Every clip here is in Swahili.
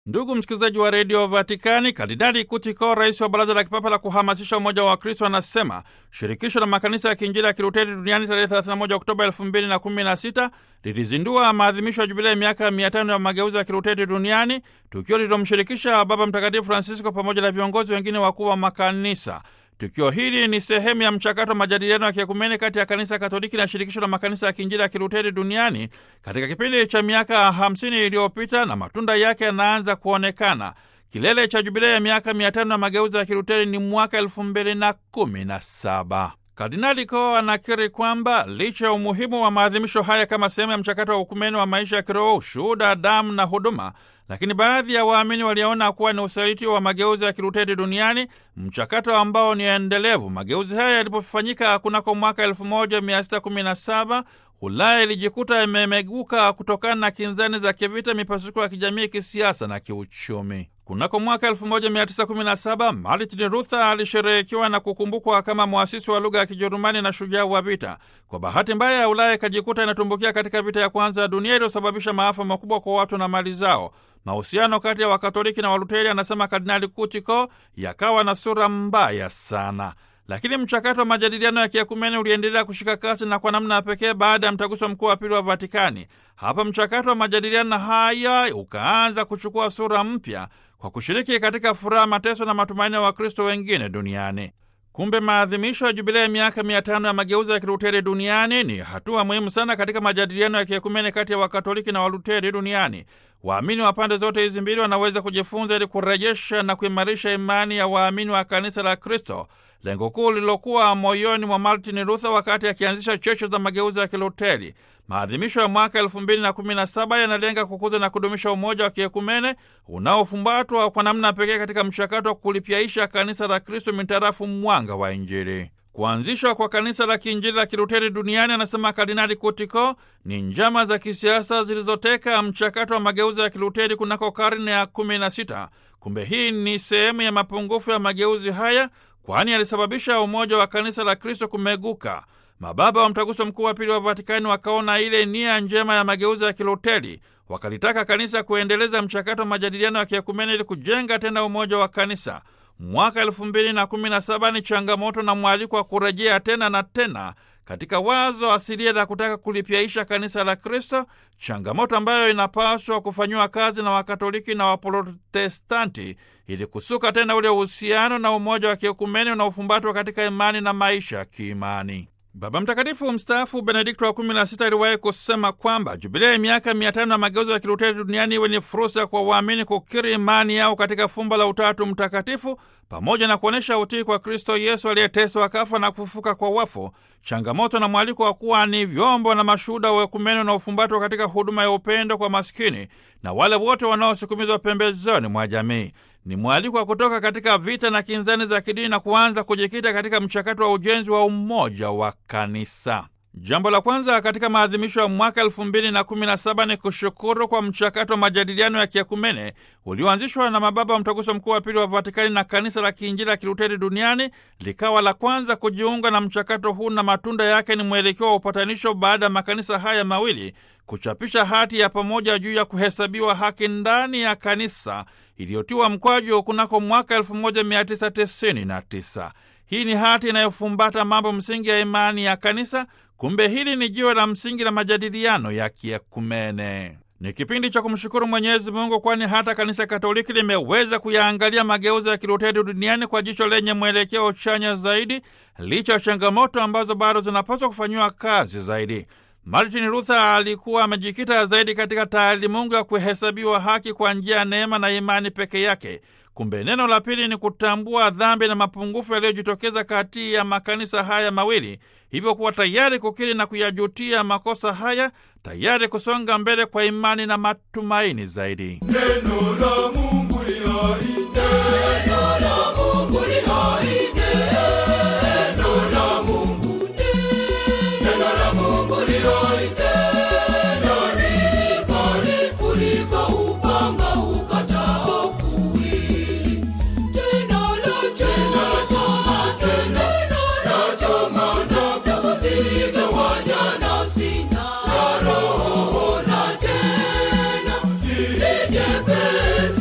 Ndugu msikilizaji wa redio Vatikani, Kardinali Kutiko, rais wa baraza la kipapa la kuhamasisha umoja wa Wakristo, anasema shirikisho la makanisa ya kiinjili ya Kiluteri duniani tarehe 31 Oktoba 2016 lilizindua maadhimisho ya jubilei ya miaka 500 ya mageuzi ya Kiluteri duniani, tukio lililomshirikisha Baba Mtakatifu Francisco pamoja na viongozi wengine wakuu wa makanisa. Tukio hili ni sehemu ya mchakato wa majadiliano ya kiekumene kati ya kanisa Katoliki na shirikisho la makanisa ya kiinjili ya Kiluteri duniani katika kipindi cha miaka hamsini iliyopita na matunda yake yanaanza kuonekana. Kilele cha jubilei ya miaka mia tano ya mageuzi ya Kiluteri ni mwaka elfu mbili na kumi na saba. Kardinali Ko anakiri kwamba licha ya umuhimu wa maadhimisho haya kama sehemu ya mchakato wa ukumeni wa maisha ya kiroho, ushuhuda, damu na huduma, lakini baadhi ya waamini waliona kuwa ni usaliti wa mageuzi ya Kiluteri duniani, mchakato ambao ni endelevu. Mageuzi haya yalipofanyika kunako mwaka 1617 Ulaya ilijikuta imemeguka kutokana na kinzani za kivita, mipasuko ya kijamii, kisiasa na kiuchumi. Kunako mwaka 1917 Martin Luther alisherehekiwa na kukumbukwa kama mwasisi wa lugha ya Kijerumani na shujaa wa vita. Kwa bahati mbaya ya Ulaya ikajikuta inatumbukia katika vita ya kwanza ya dunia iliyosababisha maafa makubwa kwa watu na mali zao. Mahusiano kati ya Wakatoliki na Waluteri, anasema Kardinali Kutiko, yakawa na sura mbaya sana lakini mchakato wa majadiliano ya kiekumene uliendelea kushika kasi na kwa namna ya pekee baada ya mtaguso mkuu wa pili wa Vatikani. Hapa mchakato wa majadiliano haya ukaanza kuchukua sura mpya kwa kushiriki katika furaha, mateso na matumaini ya Wakristo wengine duniani. Kumbe maadhimisho ya jubilei ya miaka mia tano ya mageuzi ya Kiluteri duniani ni hatua muhimu sana katika majadiliano ya kiekumene kati ya Wakatoliki na Waluteri duniani. Waamini wa pande zote hizi mbili wanaweza kujifunza ili kurejesha na kuimarisha imani ya waamini wa kanisa la Kristo, lengo kuu lililokuwa moyoni mwa Martin Luther wakati akianzisha cheche za mageuzi ya Kiluteri. Maadhimisho ya mwaka elfu mbili na kumi na saba yanalenga kukuza na kudumisha umoja wa kiekumene unaofumbatwa kwa namna pekee katika mchakato wa kulipyaisha kanisa la Kristo mitarafu mwanga wa Injili. Kuanzishwa kwa kanisa la kiinjili la Kiluteri duniani, anasema Kardinali Kutiko, ni njama za kisiasa zilizoteka mchakato wa mageuzi ya Kiluteri kunako karne ya kumi na sita. Kumbe hii ni sehemu ya mapungufu ya mageuzi haya, kwani alisababisha umoja wa kanisa la Kristo kumeguka. Mababa wa Mtaguso Mkuu wa Pili wa Vatikani wakaona ile nia njema ya mageuzi ya Kiluteri, wakalitaka kanisa kuendeleza mchakato wa majadiliano ya kiekumene ili kujenga tena umoja wa kanisa. Mwaka elfu mbili na kumi na saba ni changamoto na mwaliko wa kurejea tena na tena katika wazo asilia la kutaka kulipyaisha kanisa la Kristo, changamoto ambayo inapaswa kufanyiwa kazi na Wakatoliki na Waprotestanti ili kusuka tena ule uhusiano na umoja wa kiekumeni unaofumbatwa katika imani na maisha ya kiimani. Baba Mtakatifu mstaafu Benedikto wa kumi na sita aliwahi kusema kwamba jubilei ya miaka mia tano ya mageuzi ya Kiluteri duniani iwe ni fursa kwa waamini kukiri imani yao katika fumbo la Utatu Mtakatifu pamoja na kuonyesha utii kwa Kristo Yesu aliyeteswa akafa na kufufuka kwa wafu, changamoto na mwaliko wa kuwa ni vyombo na mashuhuda wa ekumeni na ufumbatwa katika huduma ya upendo kwa maskini na wale wote wanaosukumizwa pembezoni mwa jamii. Ni mwaliko wa kutoka katika vita na kinzani za kidini na kuanza kujikita katika mchakato wa ujenzi wa umoja wa kanisa. Jambo la kwanza katika maadhimisho ya mwaka elfu mbili na kumi na saba ni kushukuru kwa mchakato wa majadiliano ya kiekumene ulioanzishwa na mababa wa Mtaguso Mkuu wa Pili wa Vatikani na Kanisa la Kiinjili la Kiluteri duniani likawa la kwanza kujiunga na mchakato huu, na matunda yake ni mwelekeo wa upatanisho baada ya makanisa haya mawili kuchapisha hati ya pamoja juu ya kuhesabiwa haki ndani ya kanisa iliyotiwa mkwaju kunako mwaka 1999. Hii ni hati inayofumbata mambo msingi ya imani ya kanisa. Kumbe hili ni jiwe la msingi la majadiliano ya kiekumene. Ni kipindi cha kumshukuru Mwenyezi Mungu, kwani hata kanisa Katoliki limeweza kuyaangalia mageuzi ya Kiluteri duniani kwa jicho lenye mwelekeo chanya zaidi, licha ya changamoto ambazo bado zinapaswa kufanyiwa kazi zaidi. Martin Luther alikuwa amejikita zaidi katika taalimungu ya kuhesabiwa haki kwa njia ya neema na imani peke yake. Kumbe neno la pili ni kutambua dhambi na mapungufu yaliyojitokeza kati ya makanisa haya mawili, hivyo kuwa tayari kukiri na kuyajutia makosa haya, tayari kusonga mbele kwa imani na matumaini zaidi. Neno la Mungu li hai, neno la Mungu li hai, neno la Mungu, neno la Mungu li hai, tena ni kali kuliko upanga ukatao kuwili. Tena la choma, tena la choma na kuzigawanya nafsi na roho, na tena ni jepesi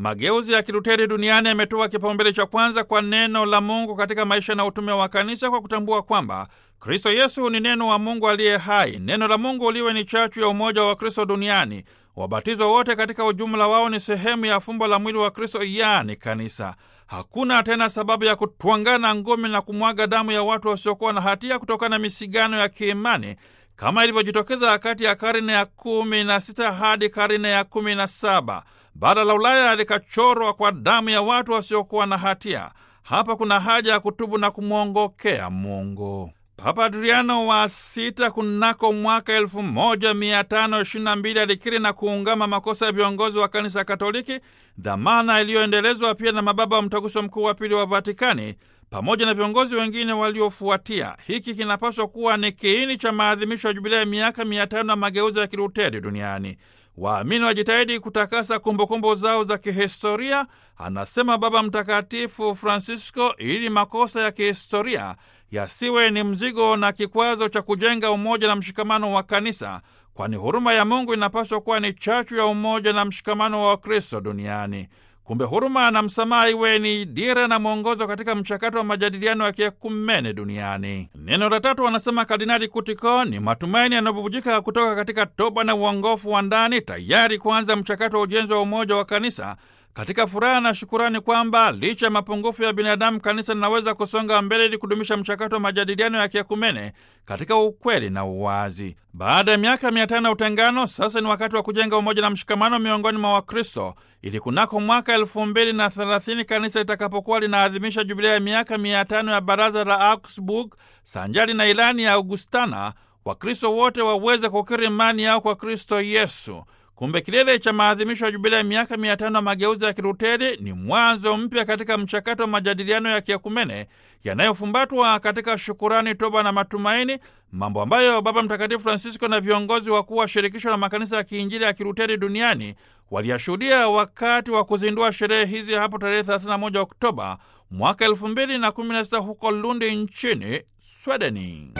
mageuzi ya Kiluteri duniani yametoa kipaumbele cha kwanza kwa neno la Mungu katika maisha na utume wa kanisa kwa kutambua kwamba Kristo Yesu ni neno wa Mungu aliye hai. Neno la Mungu liwe ni chachu ya umoja wa Kristo duniani. Wabatizwa wote katika ujumla wao ni sehemu ya fumbo la mwili wa Kristo, yaani kanisa. Hakuna tena sababu ya kutwangana ngumi na kumwaga damu ya watu wasiokuwa na hatia kutokana na misigano ya kiimani kama ilivyojitokeza kati ya karne ya kumi na sita hadi karne ya kumi na saba. Bara la Ulaya likachorwa kwa damu ya watu wasiokuwa na hatia. Hapa kuna haja ya kutubu na kumwongokea Mungu. Papa Adriano wa sita kunako mwaka elfu moja mia tano ishirini na mbili alikiri na kuungama makosa ya viongozi wa kanisa Katoliki, dhamana iliyoendelezwa pia na mababa wa mtaguso mkuu wa pili wa Vatikani pamoja na viongozi wengine waliofuatia. Hiki kinapaswa kuwa ni kiini cha maadhimisho ya jubilia ya miaka mia tano ya mageuzi ya Kiluteri duniani. Waamini wajitahidi kutakasa kumbukumbu zao za kihistoria, anasema Baba Mtakatifu Francisco, ili makosa ya kihistoria yasiwe ni mzigo na kikwazo cha kujenga umoja na mshikamano wa kanisa, kwani huruma ya Mungu inapaswa kuwa ni chachu ya umoja na mshikamano wa Wakristo duniani. Kumbe huruma na msamaha iwe ni dira na mwongozo katika mchakato wa majadiliano ya kiekumene duniani. Neno la tatu, wanasema Kardinali Kutiko, ni matumaini yanayobubujika kutoka katika toba na uongofu wa ndani, tayari kuanza mchakato wa ujenzi wa umoja wa kanisa katika furaha na shukurani kwamba licha ya mapungufu ya binadamu, kanisa linaweza kusonga mbele ili kudumisha mchakato wa majadiliano ya kiakumene katika ukweli na uwazi. Baada ya miaka mia tano ya utengano, sasa ni wakati wa kujenga umoja na mshikamano miongoni mwa Wakristo ili kunako mwaka elfu mbili na thelathini kanisa litakapokuwa linaadhimisha jubilia ya miaka mia tano ya baraza la Augsburg sanjari na ilani ya Augustana, Wakristo wote waweze kukiri imani yao kwa Kristo Yesu. Kumbe kilele cha maadhimisho ya jubilia ya miaka mia tano ya mageuzi ya Kiluteri ni mwanzo mpya katika mchakato wa majadiliano ya kiakumene yanayofumbatwa katika shukurani, toba na matumaini, mambo ambayo Baba Mtakatifu Francisco na viongozi wakuu wa shirikisho la makanisa ya kiinjili ya Kiluteri duniani waliyashuhudia wakati wa kuzindua sherehe hizi hapo tarehe 31 Oktoba mwaka 2016 huko Lundi nchini Swedeni.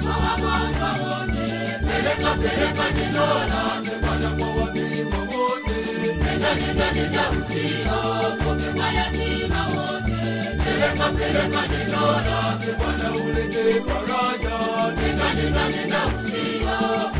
Peleka peleka neno lake Bwana kwa wafiwa wote. Nenda nenda nenda usiogope mayatima wote. Peleka peleka neno lake Bwana ulete faraja. Nenda nenda nenda usiogope